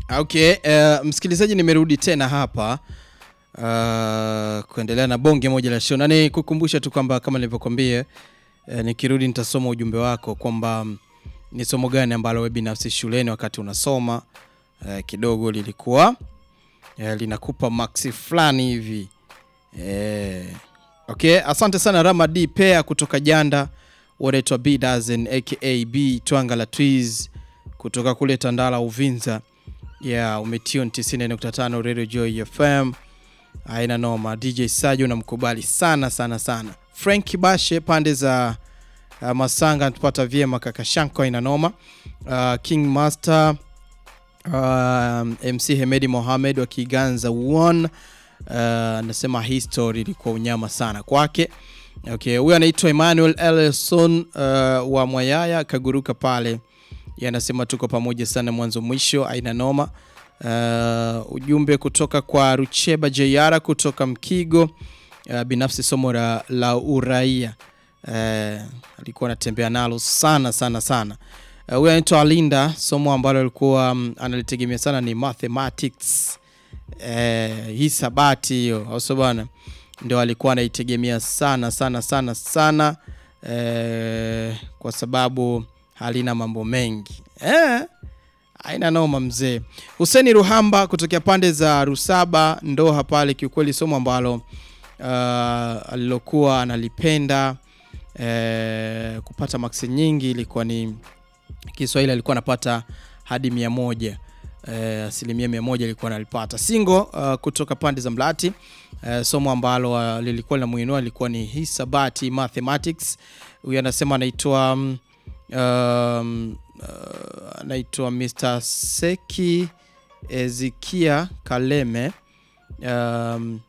Okay, uh, msikilizaji nimerudi tena hapa uh, kuendelea na bonge moja la show na nikukumbusha tu kwamba kama nilivyokuambia uh, nikirudi nitasoma ujumbe wako kwamba um, ni somo gani ambalo wewe binafsi shuleni wakati unasoma uh, kidogo lilikuwa uh, linakupa maksi fulani hivi uh, okay, asante sana Rama D Pea kutoka Janda, wanaitwa B Dozen aka B Twanga la Twiz kutoka kule Tandala Uvinza yeah, umetune 90.5 Radio Joy FM. Haina noma. DJ Sajo namkubali sana sana sana. Frank Bashe pande za uh, Masanga tupata vyema kaka Shanko haina noma. Uh, King Master uh, MC Hemedi Mohamed wa Kiganza one anasema uh, history ilikuwa unyama sana kwake. Okay, huyu anaitwa Emmanuel Ellison uh, wa Mwayaya kaguruka pale yanasema tuko pamoja sana mwanzo mwisho, aina noma. Uh, ujumbe kutoka kwa Rucheba Jayara kutoka Mkigo. Uh, binafsi somo la, la uraia uh, alikuwa anatembea nalo sana sana sana. Huyu uh, anaitwa Alinda, somo ambalo alikuwa um, analitegemea sana ni mathematics uh, hisabati hiyo, au sio bwana? Ndio alikuwa anaitegemea sana sana sana sana uh, kwa sababu halina mambo mengi eh, aina noma mzee. Huseni Ruhamba kutokea pande za Rusaba Ndoha pale, kiukweli somo ambalo uh, alilokuwa analipenda eh, kupata maksi nyingi ilikuwa ni Kiswahili, alikuwa anapata hadi mia moja eh, asilimia mia moja ilikuwa analipata. Singo uh, kutoka pande za Mlati eh, somo ambalo uh, lilikuwa linamuinua ilikuwa ni hisabati mathematics. Huyu anasema anaitwa um, um, uh, anaitwa Mr. Seki Ezikia Kaleme. Um,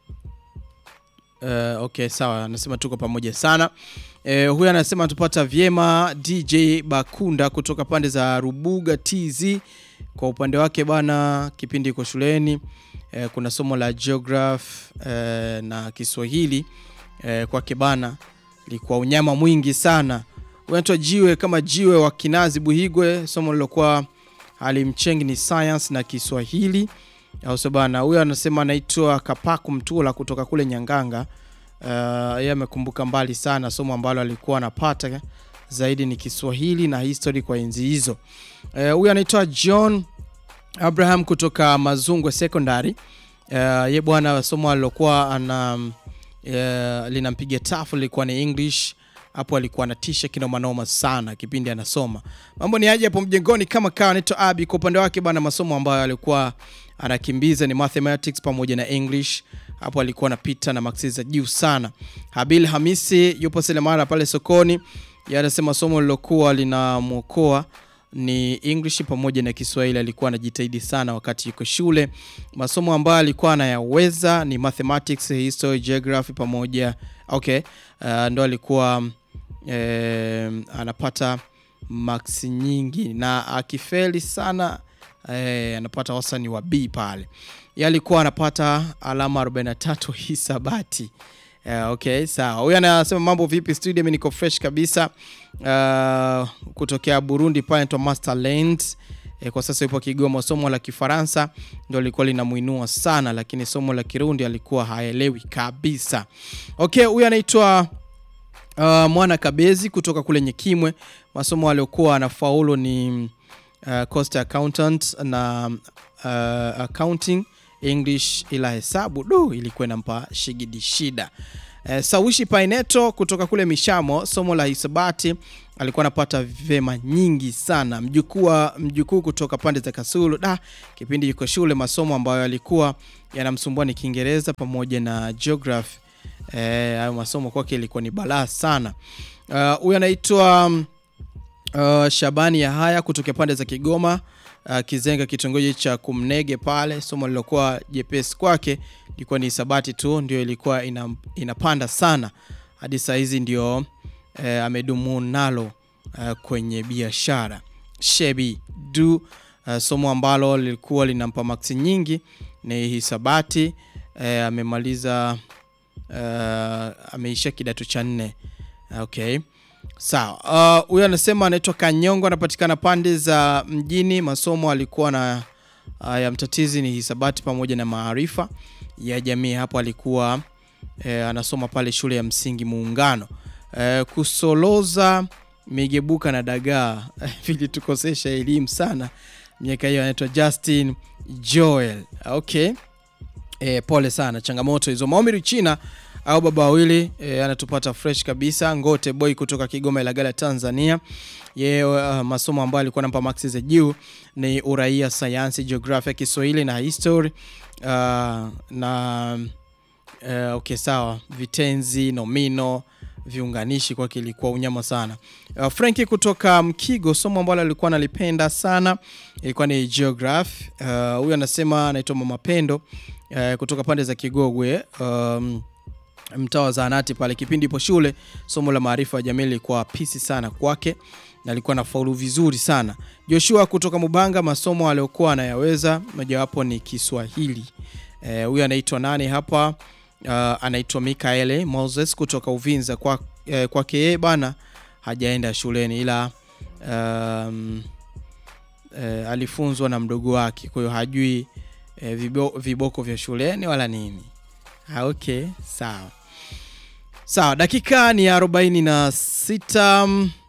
uh, okay, sawa, anasema tuko pamoja sana. Uh, huyu anasema tupata vyema DJ Bakunda kutoka pande za Rubuga TZ. Kwa upande wake bana, kipindi iko shuleni uh, kuna somo la geography uh, na Kiswahili uh, kwake bana likuwa unyama mwingi sana unaitwa jiwe kama jiwe wa Kinazi Buhigwe. Somo lilokuwa halimchengi ni science na Kiswahili, au sio bana? Huyo anasema anaitwa Kapaku Mtula kutoka kule Nyanganga. Uh, yeye amekumbuka mbali sana, somo ambalo alikuwa anapata zaidi ni Kiswahili na history kwa enzi hizo. Huyo uh, anaitwa John Abraham kutoka Mazungwe Secondary. Uh, ye bwana, somo alilokuwa ana uh, linampiga tafu lilikuwa ni English hapo alikuwa anatisha kinomanoma sana kipindi anasoma. Mambo ni aje hapo mjengoni kama kawa. Anaitwa Abi. Kwa upande wake bana, masomo ambayo alikuwa anakimbiza ni mathematics pamoja na English. Hapo alikuwa anapita na maksi za juu sana. Habil Hamisi yupo Selemara pale sokoni, anasema somo lilokuwa linamwokoa ni English pamoja na Kiswahili. Alikuwa anajitahidi sana wakati yuko shule. Masomo ambayo alikuwa anayaweza ni mathematics, history, geography pamoja okay. Uh, ndo alikuwa eh, anapata maksi nyingi na akifeli sana eh, anapata wastani wa B pale. Yeye alikuwa anapata alama 43 hisabati. Uh, okay, sawa. Huyu anasema mambo vipi studio, mimi niko fresh kabisa. Uh, kutokea Burundi pale anaitwa Master Land. E, kwa sasa yupo Kigoma. Somo la Kifaransa ndio lilikuwa linamuinua sana, lakini somo la Kirundi alikuwa haelewi kabisa. Okay, huyu anaitwa uh, Mwana Kabezi kutoka kule Nyekimwe. Masomo aliyokuwa anafaulu ni uh, cost accountant na uh, accounting English, ila hesabu do ilikuwa inampa shigidi shida. Uh, Sawishi Paineto kutoka kule Mishamo, somo la hisabati alikuwa anapata vema nyingi sana. Mjukuu mjukuu kutoka pande za Kasulu, da kipindi yuko shule, masomo ambayo yalikuwa yanamsumbua ni Kiingereza pamoja na geography. Eh, hayo masomo kwake ilikuwa ni balaa sana. Huyu uh, anaitwa uh, Shabani ya haya kutoka pande za Kigoma uh, Kizenga, kitongoji cha Kumnege pale. Somo lilokuwa jepesi kwake ilikuwa ni hisabati tu, ndio ilikuwa ina, inapanda sana hadi saa hizi ndio eh, amedumu nalo uh, kwenye biashara. Shebi du uh, somo ambalo lilikuwa linampa maksi nyingi ni hisabati eh, amemaliza uh, ameisha kidato cha nne. Okay, sawa. Huyo uh, anasema anaitwa Kanyongo, anapatikana pande za mjini. Masomo alikuwa na ya mtatizi ni hisabati pamoja na maarifa ya jamii. Hapo alikuwa e, anasoma pale shule ya msingi Muungano. E, kusoloza migebuka na dagaa vilitukosesha elimu sana miaka hiyo. Anaitwa Justin Joel. Okay. E, pole sana, changamoto hizo. Maomiri China au baba wawili e, anatupata fresh kabisa. Ngote boy kutoka Kigoma Ilagala Tanzania. Yeye uh, masomo ambayo alikuwa anampa maksi za juu ni uraia, sayansi, jiografia, Kiswahili na history uh, na uh, okay, sawa, vitenzi, nomino, viunganishi kwake ilikuwa unyama sana. Uh, Franki kutoka Mkigo, somo ambalo alikuwa analipenda sana ilikuwa ni geography. Huyu uh, anasema anaitwa Mama Pendo uh, kutoka pande za Kigogwe um, mtaa wa zahanati pale. Kipindi ipo shule, somo la maarifa ya jamii lilikuwa pisi sana kwake na alikuwa na faulu vizuri sana. Joshua kutoka Mubanga, masomo aliyokuwa anayaweza mojawapo ni Kiswahili. Huyu e, anaitwa nani hapa? Uh, anaitwa Mikaele Moses kutoka Uvinza. Kwa eh, kwake yeye bana hajaenda shuleni ila um, eh, alifunzwa na mdogo wake, kwa hiyo hajui eh, vibo, viboko vya shuleni wala nini. Ha, okay, sawa sawa. Dakika ni arobaini na sita.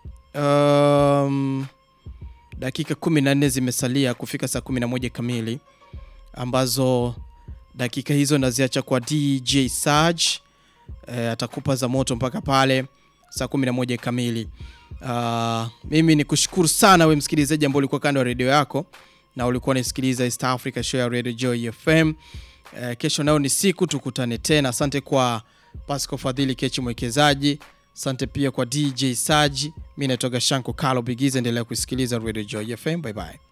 Um, dakika 14 zimesalia kufika saa 11 kamili, ambazo dakika hizo naziacha kwa DJ Saj. E, atakupa za moto mpaka pale saa 11 kamili. Uh, mimi ni kushukuru sana we msikilizaji ambao ulikuwa kando ya redio yako na ulikuwa unasikiliza East Africa Show ya Radio Joy FM. E, kesho nayo ni siku tukutane tena. Asante kwa Pasco Fadhili Kechi mwekezaji Asante pia kwa DJ Saji. Mi naitoka Shanko Kalo Bigiza. Endelea kusikiliza Radio Joy FM. Bye bye.